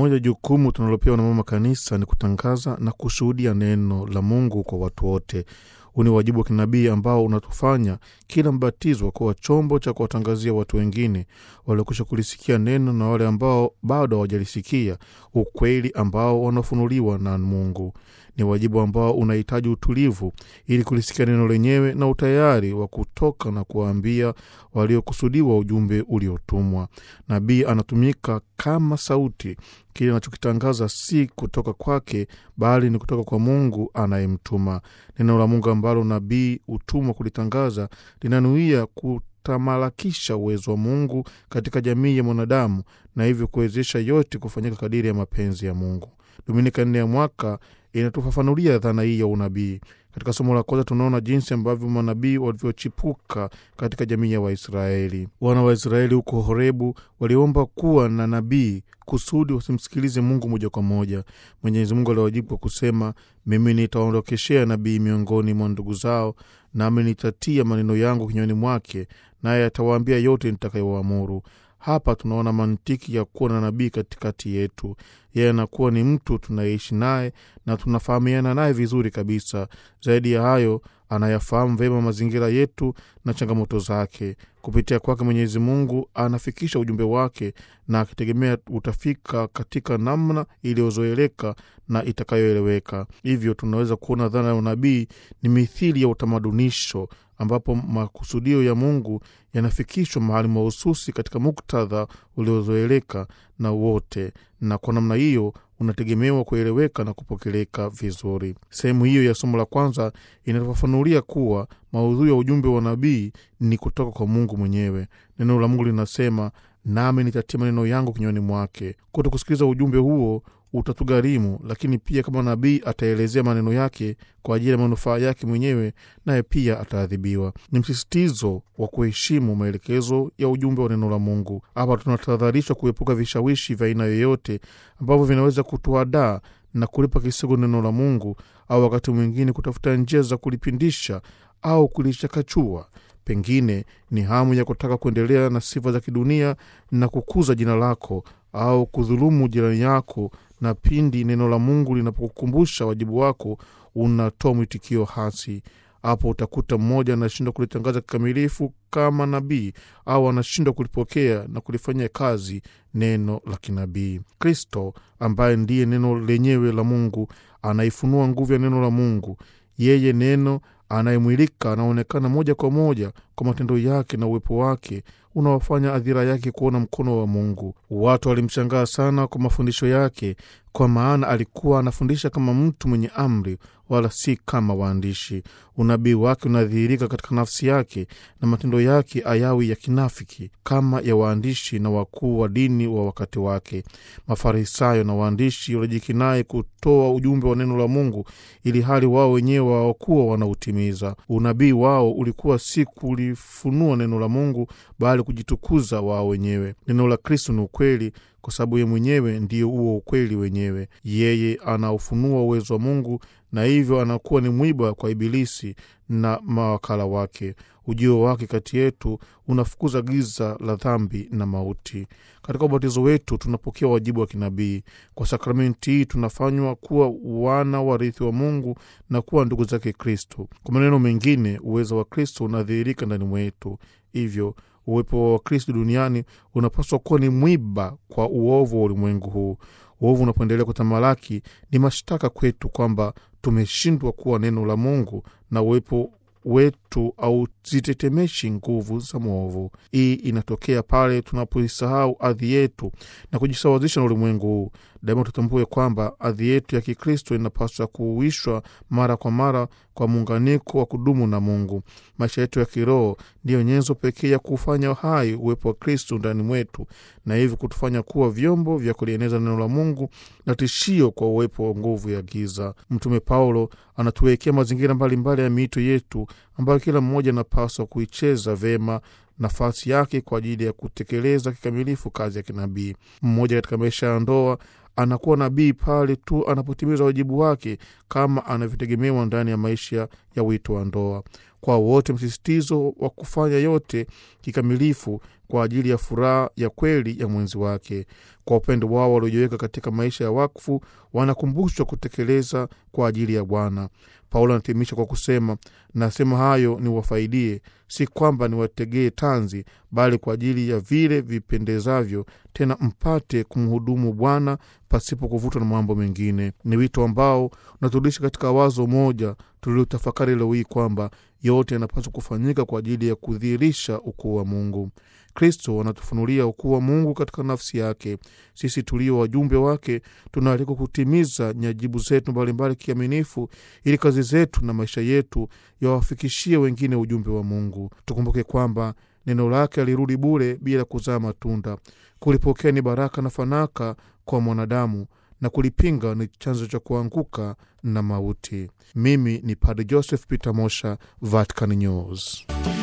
Moja ya jukumu tunalopewa na mama kanisa ni kutangaza na kushuhudia neno la Mungu kwa watu wote. Huu ni wajibu wa kinabii ambao unatufanya kila mbatizwa kuwa chombo cha kuwatangazia watu wengine waliokwisha kulisikia neno na wale ambao bado hawajalisikia ukweli ambao wanafunuliwa na Mungu. Ni wajibu ambao unahitaji utulivu ili kulisikia neno lenyewe na utayari wa kutoka na kuwaambia waliokusudiwa ujumbe uliotumwa. Nabii anatumika kama sauti. Kile anachokitangaza si kutoka kwake, bali ni kutoka kwa Mungu anayemtuma. Neno la Mungu ambalo nabii hutumwa kulitangaza linanuia kutamalakisha uwezo wa Mungu katika jamii ya mwanadamu na hivyo kuwezesha yote kufanyika kadiri ya mapenzi ya Mungu. Dominika nne ya mwaka inatufafanulia dhana hii ya unabii. Katika somo la kwanza tunaona jinsi ambavyo manabii walivyochipuka katika jamii ya Waisraeli. Wana wa Israeli huko Horebu waliomba kuwa na nabii kusudi wasimsikilize Mungu moja kwa moja. Mwenyezi Mungu aliwajibu kwa kusema, mimi nitaondokeshea nabii miongoni mwa ndugu zao, nami nitatia maneno yangu kinywani mwake, naye atawaambia yote nitakayowaamuru. Hapa tunaona mantiki ya kuwa na nabii katikati yetu. Yeye anakuwa ni mtu tunayeishi naye na tunafahamiana naye vizuri kabisa. Zaidi ya hayo, anayafahamu vyema mazingira yetu na changamoto zake. Kupitia kwake Mwenyezi Mungu anafikisha ujumbe wake, na akitegemea utafika katika namna iliyozoeleka na itakayoeleweka. Hivyo tunaweza kuona dhana ya unabii ni mithili ya utamadunisho ambapo makusudio ya Mungu yanafikishwa mahali mahususi katika muktadha uliozoeleka na wote, na kwa namna hiyo unategemewa kueleweka na kupokeleka vizuri. Sehemu hiyo ya somo la kwanza inatufafanulia kuwa maudhui ya ujumbe wa nabii ni kutoka kwa Mungu mwenyewe. Neno la Mungu linasema, nami nitatia maneno yangu kinywani mwake. Kuto kusikiliza ujumbe huo utatugharimu, lakini pia kama nabii ataelezea maneno yake kwa ajili ya manufaa yake mwenyewe, naye pia ataadhibiwa. Ni msisitizo wa kuheshimu maelekezo ya ujumbe wa neno la Mungu. Hapa tunatahadharishwa kuepuka vishawishi vya aina yoyote ambavyo vinaweza kutuadaa na kulipa kisigo neno la Mungu, au wakati mwingine kutafuta njia za kulipindisha au kulichakachua. Pengine ni hamu ya kutaka kuendelea na sifa za kidunia na kukuza jina lako au kudhulumu jirani yako na pindi neno la Mungu linapokukumbusha wajibu wako unatoa mwitikio hasi. Hapo utakuta mmoja anashindwa kulitangaza kikamilifu kama nabii au anashindwa kulipokea na kulifanyia kazi neno la kinabii. Kristo ambaye ndiye neno lenyewe la Mungu anaifunua nguvu ya neno la Mungu. Yeye neno anayemwilika anaonekana moja kwa moja kwa matendo yake na uwepo wake unaofanya adhira yake kuona mkono wa Mungu. Watu walimshangaa sana kwa mafundisho yake, kwa maana alikuwa anafundisha kama mtu mwenye amri, wala si kama waandishi. Unabii wake unadhihirika katika nafsi yake, na matendo yake ayawi ya kinafiki kama ya waandishi na wakuu wa dini wa wakati wake. Mafarisayo na waandishi walijikinai kutoa ujumbe wa neno la Mungu, ili hali wao wenyewe hawakuwa wanautimiza. Unabii wao ulikuwa si kulifunua neno la Mungu, bali kujitukuza wao wenyewe. Neno la Kristo ni ukweli kwa sababu ye mwenyewe ndiyo huo ukweli wenyewe. Yeye anaufunua uwezo wa Mungu na hivyo anakuwa ni mwiba kwa Ibilisi na mawakala wake. Ujio wake kati yetu unafukuza giza la dhambi na mauti. Katika ubatizo wetu tunapokea wajibu wa kinabii. Kwa sakramenti hii tunafanywa kuwa wana warithi wa Mungu na kuwa ndugu zake Kristo. Kwa maneno mengine, uwezo wa Kristo unadhihirika ndani mwetu, hivyo uwepo wa Wakristo duniani unapaswa kuwa ni mwiba kwa uovu wa ulimwengu huu. Uovu unapoendelea kutamalaki, ni mashtaka kwetu kwamba tumeshindwa kuwa neno la Mungu na uwepo wetu au zitetemeshi nguvu za mwovu. Hii inatokea pale tunapoisahau adhi yetu na kujisawazisha na ulimwengu huu. Daima tutambue kwamba adhi yetu ya Kikristo inapaswa kuuishwa mara kwa mara kwa muunganiko wa kudumu na Mungu. Maisha yetu ya kiroho ndiyo nyenzo pekee ya kufanya hai uwepo wa Kristo ndani mwetu, na hivyo kutufanya kuwa vyombo vya kulieneza neno la Mungu na tishio kwa uwepo wa nguvu ya giza. Mtume Paulo anatuwekea mazingira mbalimbali ya miito yetu ambayo kila mmoja anapaswa kuicheza vema nafasi yake kwa ajili ya kutekeleza kikamilifu kazi ya kinabii. Mmoja katika maisha ya ndoa anakuwa nabii pale tu anapotimiza wajibu wake kama anavyotegemewa ndani ya maisha ya wito wa ndoa. kwa wote msisitizo wa kufanya yote kikamilifu kwa ajili ya furaha ya kweli ya mwenzi wake. Kwa upendo wao waliojiweka katika maisha ya wakfu, wanakumbushwa kutekeleza kwa ajili ya Bwana. Paulo anahitimisha kwa kusema, nasema hayo niwafaidie, si kwamba niwategee tanzi, bali kwa ajili ya vile vipendezavyo, tena mpate kumhudumu Bwana pasipo kuvutwa na mambo mengine. Ni wito ambao unaturudisha katika wazo moja tuliotafakari leo hii kwamba yote yanapaswa kufanyika kwa ajili ya kudhihirisha ukuu wa Mungu. Kristo anatufunulia ukuu wa Mungu katika nafsi yake. Sisi tulio wajumbe wake tunaalikwa kutimiza nyajibu zetu mbalimbali kiaminifu, ili kazi zetu na maisha yetu yawafikishie wengine ujumbe wa Mungu. Tukumbuke kwamba neno lake alirudi bure bila kuzaa matunda. Kulipokea ni baraka na fanaka kwa mwanadamu na kulipinga ni chanzo cha kuanguka na mauti. Mimi ni Padre Joseph Peter Mosha, Vatican News.